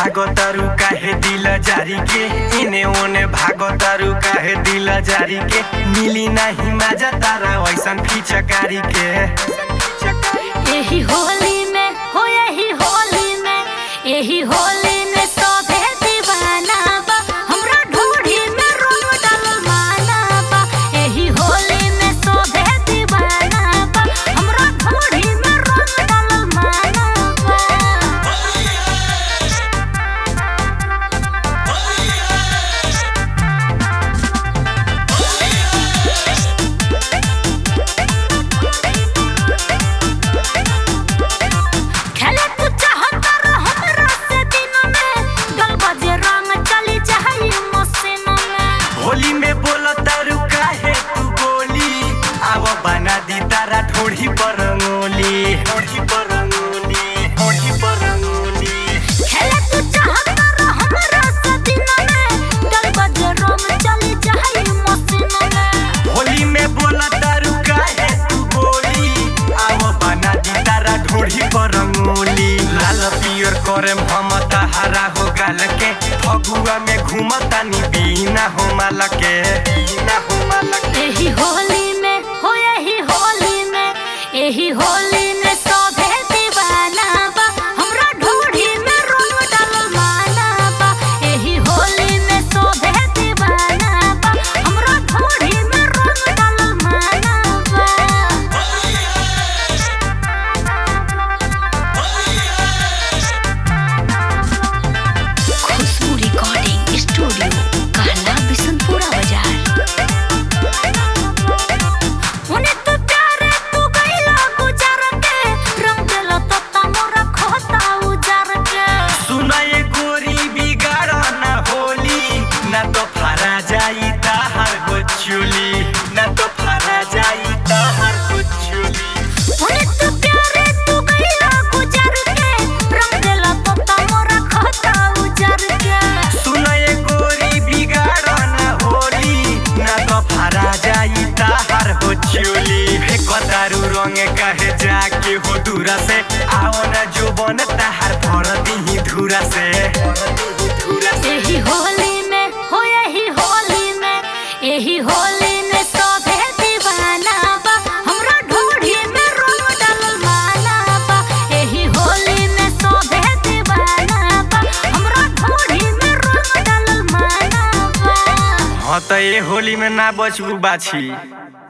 भागो तारू काहे दिल जारी के इने ओने भागो तारू काहे दिल जारी के मिली नहीं मजा तारा वैसन फिचकारी के एही होली में हो एही होली में एही होली में सभे दीवाना बा हमरा ढूढ़ी में रंग डालल माना बा एही होली में सभे दीवाना बा हमरा ढूढ़ी में रंग डालल माना बा खेले तू चाहता रह हमरा से दिन में गल बजे रंग चली जाई मसीन में होली में बोलो तारू काहे तू बोली आव बना दी तारा ठोड़ी पर रंगोली ठोड़ी पर रंगोली ठोड़ी पर रंगोली खेले तू चाहता रह हमरा से दिन में गल बजे रंग चली जाई मसीन में होली में बोला तारू काहे तू बोली आव बना दी तारा ढोढ़ी पर रंगोली लाल पियर करे हम हरा हो गाल के फगुआ में घूमता नी बीना हो माल के बीना हो माल के एही होली में हो एही होली में एही होली में सभे दीवाना बा हमरा ढूढ़ी में रंग डालल माना बा एही होली में सभे दीवाना बा हमरा ढूढ़ी में रंग डालल माना बा खुशबू रिकॉर्डिंग स्टूडियो कहला बिशनपुरा बाजार उन्हें तो प्यारे तू गईला गुजार के रंग देला तत्ता मोरा खोता उजार के सुना ये गोरी बिगाड़ ना होली ना तो फरा जाई ताहर गोचुली ना तो फरा जाई ताहर गोचुली उन्हें तो प्यारे तू गईला गुजार के रंग देला तत्ता मोरा खोता उजार के सुना ये गोरी बिगाड़ ना होली ना तो फरा जाई ताहर हो चोली हे कतारू रंग कहे जाके हो दूरा से आओ ना जो बन ताहर भर दी धूरा से धूरा से एही होली में हो एही होली में एही होली में सभे दीवाना बा हमरा ढूढ़ी में रंग डालल माना बा एही होली में सभे दीवाना बा हमरा ढूढ़ी में रंग डालल माना बा हाँ तो ये होली में ना बचबू बाछी